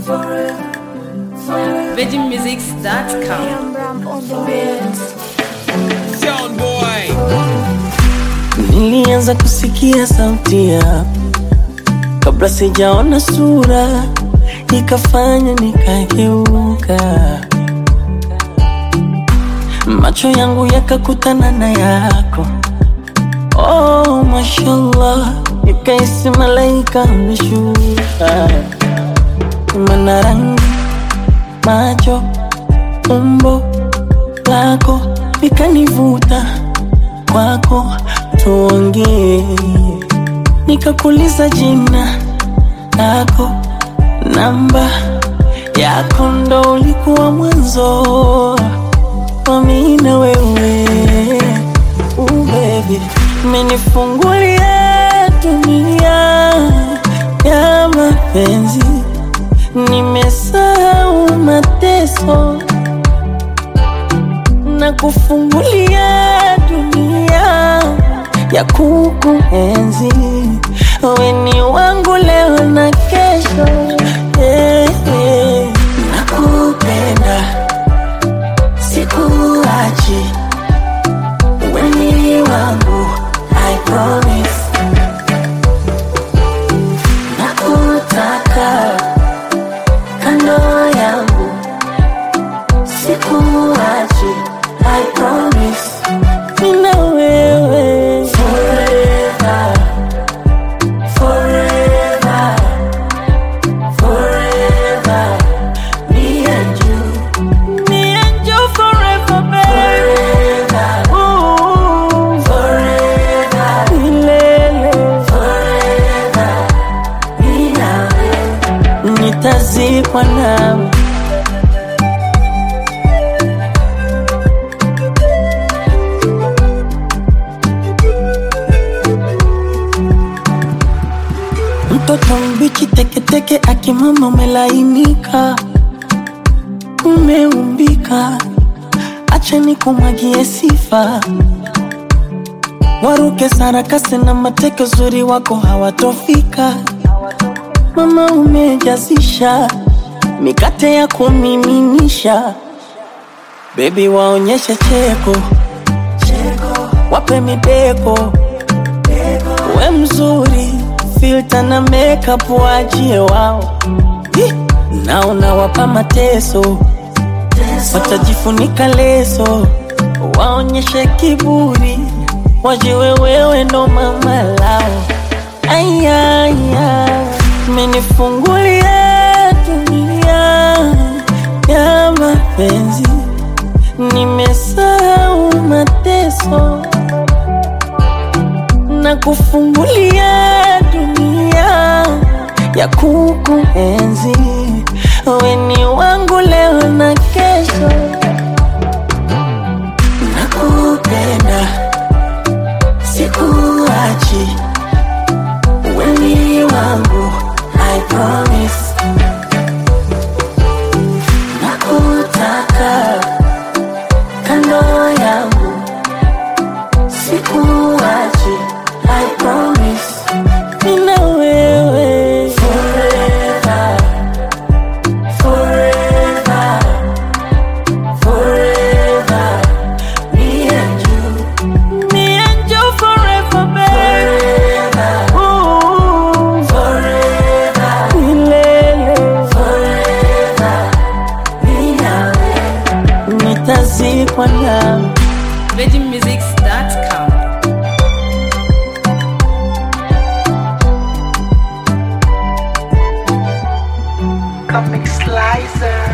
VeggieMusics.com. Sound boy. Nilianza kusikia sauti yako kabla sijaona sura, ikafanya nikageuka, macho yangu yakakutana na yako. Oh, mashallah, nikaisi malaika ameshuka, mana rangi, macho, umbo lako likanivuta kwako tuongee, nikakuliza jina lako, namba yako, ndo ulikuwa mwanzo wa mimi na wewe. Uh, baby, umenifungulia dunia ya mapenzi, nimesahau mateso na kufungulia dunia ya kukuenzi. Wewe ni wangu leo na kesho, eh, eh. Nakupenda, sikuachi, wewe ni wangu, I promise. Nakutaka kando yangu sikuachi, I promise. Nina wewe forever, forever, forever. Me and you, me and you forever, baby. Ooh, forever, milele, forever. Mimi na wewe nitazikwa nawe Mtoto mbichi teketeke akimama umelainika, umeumbika, acha nikumwagie sifa, waruke sarakasi na mateke, uzuri wako hawatofika. Mama umejazisha mikate ya kumiminisha, bebi waonyeshe cheko, wape mideko we mzuri filter na makeup waachie wao Hi! naona wapa mateso watajifunika leso waonyeshe kiburi wajiwe wewe ndo mama lao ayaya menifungulia dunia ya mapenzi nimesahau mateso na kufungulia dunia ya kukuenzi. Wewe ni wangu leo na kesho, nakupenda, sikuachi, wewe ni wangu, I promise. Nakutaka kando yangu sikuachi, I promise. Nina wewe forever, forever, forever. Me and you, me and you forever, baby. Ooh, forever, milele, forever. Mimi na wewe nitazikwa nawe. VeggieMusics.com. Comic Slicer.